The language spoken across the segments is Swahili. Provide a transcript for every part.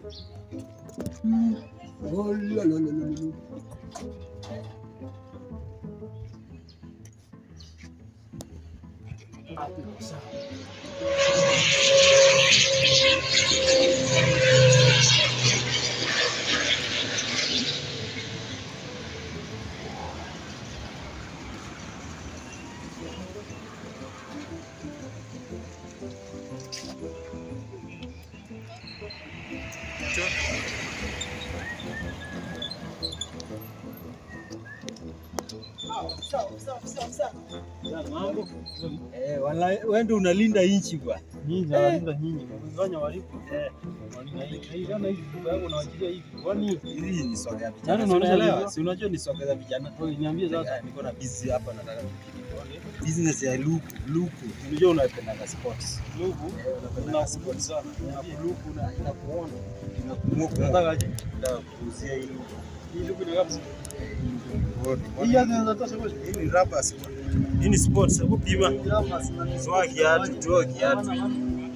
Mm. Oh, la, la, la, la, la. Hapo iko sawa. Mambo. Eh, wala wewe ndio unalinda inchi bwana. Nyinyi nawalinda nyinyi. Mkifanya walipo. Eh. Walinda hii. Hii kama hivi baba yako unawachilia hivi. Kwani Hizi ni soga ya Yaani vijana. unaonesha Unaelewa? video? Si unajua ni soga za vijana. wewe niambie sasa. Eh, Niko na busy hapa nataka business ya luku luku. Unajua unapenda sports. Lugu. Eh, unapenda Unakuja sports. sana. Niambie. Luku na inakuona. Inakuona. Nataka aje. Nataka kuuzia hii luku. Hii lugu ni kabisa. Hii Hii hata inaweza tosha kweli. Hii ni rubber sport. Hii ni sports, hebu pima. Toa kiatu, toa kiatu. Eh?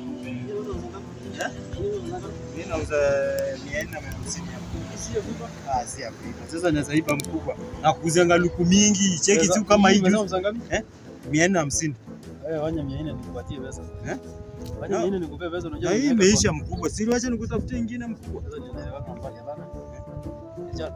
Mimi nauza mia nne na hamsini hapo. Ah, si hapo. Sasa naweza ipa mkubwa. Na kuuzianga luku mingi. Cheki tu kama hii Umesema juzi. msanga ngapi? Mia nne na hamsini. Eh, wanya 400 nikupatie pesa. Eh? Wanya No. 400 nikupe pesa unajua. Na hii nimeweka imeisha mkubwa. Si wacha nikutafutie ingine mkubwa. kwa- Sasa nimeweka mbali bana. Kijana.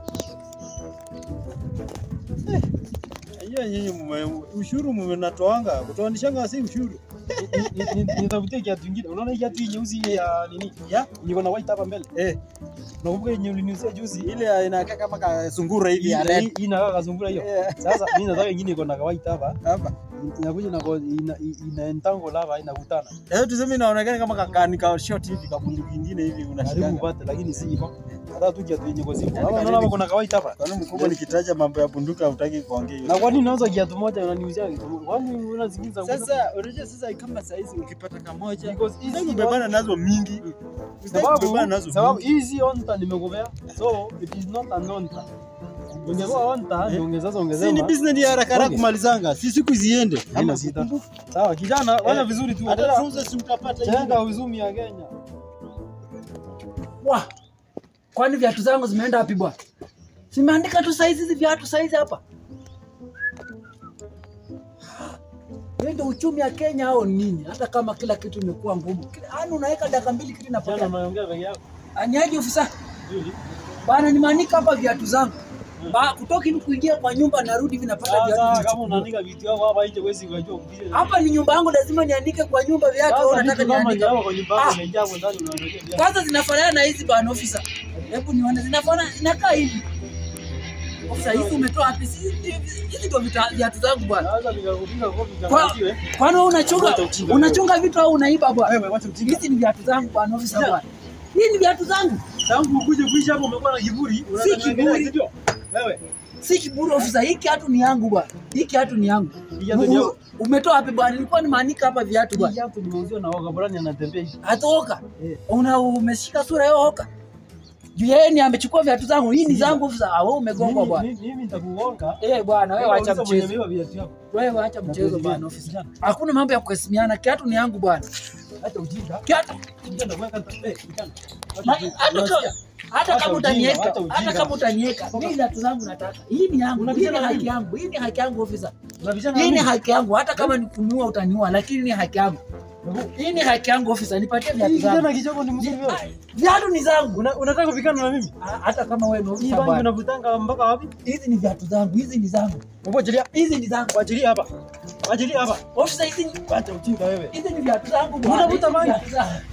Hiyo nyinyi mume- ushuru mmenatoanga, kutoanishanga si ushuru. Ni- ni- ni- Nitafutie kiatu kingine. Unaona hii kiatu hii nyeusi ile ya nini? Ya? Niko na white hapa mbele. Eh, Nakumbuka yenye uliniuzia juzi. ile inakaa kama kasungura hivi Hii ya red. hii inakaa kazungura hiyo. Eh, Sasa mimi nataka ingine iko na white hapa. Hapa. Inakuja na kwa- ina ina entangle hapa inakutana. Eh, tuseme inaonekana kama kakani ka short hivi kabundu kingine hivi Karibu unashikanga. upate lakini si hivyo. Hata tu kiatu yenye kwa simu. Yaani Hapa karibu. unaona hapa kuna kawaida hapa. Kwani mkubwa nikitaja mambo ya bunduki hutaki kuongea hiyo. Na kwa nini unauza kiatu moja unaniuzia? Kwani unazikiza Sasa unajua sasa kama saizi ukipata kamoja Because hizi Usitaki kubebana nazo mingi. Usitaki sababu kubebana nazo sababu mingi. hizi onta nimekupea. So it is not an onta. Ungekuwa onta ndio ungeza Si ongezema. ni business ya haraka haraka Okay. kumalizanga. Si siku ziende. Haina sita. Sawa kijana, fanya vizuri tu. Hata tuuze si mtapata hiyo. Chenga uzumi ya Kenya. Wa, kwani viatu zangu zimeenda wapi bwana? Simeandika tu saizi hizi viatu saizi hapa. Hiyo ndio uchumi wa Kenya au nini? Hata kama kila kitu imekuwa ngumu. Kila- Yaani unaweka dakika mbili kitu Kijana inapotea. unaongea peke yako. Aniaje ofisa? Vizuri. Bana nimeandika hapa viatu zangu. Ba, kutoka hivi kuingia kwa nyumba narudi hivi napata Sasa viatu. kama vichukua. unaandika vitu yako hapa nje huwezi kujua kupiga. Hapa ni nyumba yangu lazima niandike kwa nyumba viatu au Sasa nataka vitu kama niandike. ni kwa nyumba yako Ah. imejaa hapo ndani unaangalia viatu. Kwanza zinafanana na hizi bana ofisa. Hebu nione zinafanana zinakaa hivi. Ofisa hizi umetoa wapi? Si- Hizi hizi ndio vita- viatu zangu bwana. Sasa nikakupiga kofi Kwa- changakiwe. Kwani wewe unachunga Wacha ujinga unachunga vitu au unaiba bwana? Wewe wacha ujinga. Hizi ni viatu zangu bwana ofisa bwana. Hii ni viatu zangu. Tangu ukuje kuishi hapo umekuwa na kiburi. Si kiburi. Sio? Wewe. Si kiburi ofisa, hii kiatu ni yangu bwana. Hii kiatu ni yangu. Hii kiatu ni yako? Umetoa wapi bwana? Nilikuwa nimaanika hapa viatu Hii bwana. kiatu nimeuziwa na waka brani anatembea hivi. Hatoka. Eh. Una umeshika sura yao hoka. Juu yeye ni amechukua viatu zangu. Hii ni Sikiza. zangu ofisa. Ah, wewe umegongwa Mimi- bwana. mimi- Mimi nitakugonga. Eh bwana, wewe acha Uliza mwenye mchezo. ameiba viatu yako. Wewe acha mchezo Nakuuzia. bwana ofisa. Hakuna mambo ya kuheshimiana. Kiatu ni yangu bwana. Hata ujinga. Kiatu Kijana kuweka hata- eh, kijana. Na- Hata ujinga. hata Unasikia? kama hata Hata kama ujinga, utaniweka hata ujinga. hata kama utaniweka mimi viatu zangu nataka. Hii ni yangu. Hii ni Unapigana na haki mimi? yangu. Hii ni haki yangu ofisa. Unabishana Hii na ni mimi? haki yangu. Hata kama ni kuniua utaniua, lakini ni haki yangu. Hii ni haki yangu ofisa. Nipatie viatu Hii zangu. kijana kichoko ni mzuri wewe. Ah, Viatu ni zangu. Una- Unataka kupigana na mimi? Ah, Hata kama wewe ni Hii ofisa bangi bwana. unavutanga mpaka wapi? Hizi ni viatu zangu. Hizi ni zangu. Hebu achilia. Hizi ni zangu. Achilia hapa. Achilia hapa. Ofisa hizi ni Acha ujinga wewe. hizi ni viatu zangu bwana. Unavuta Hizi ni bangi? viatu zangu.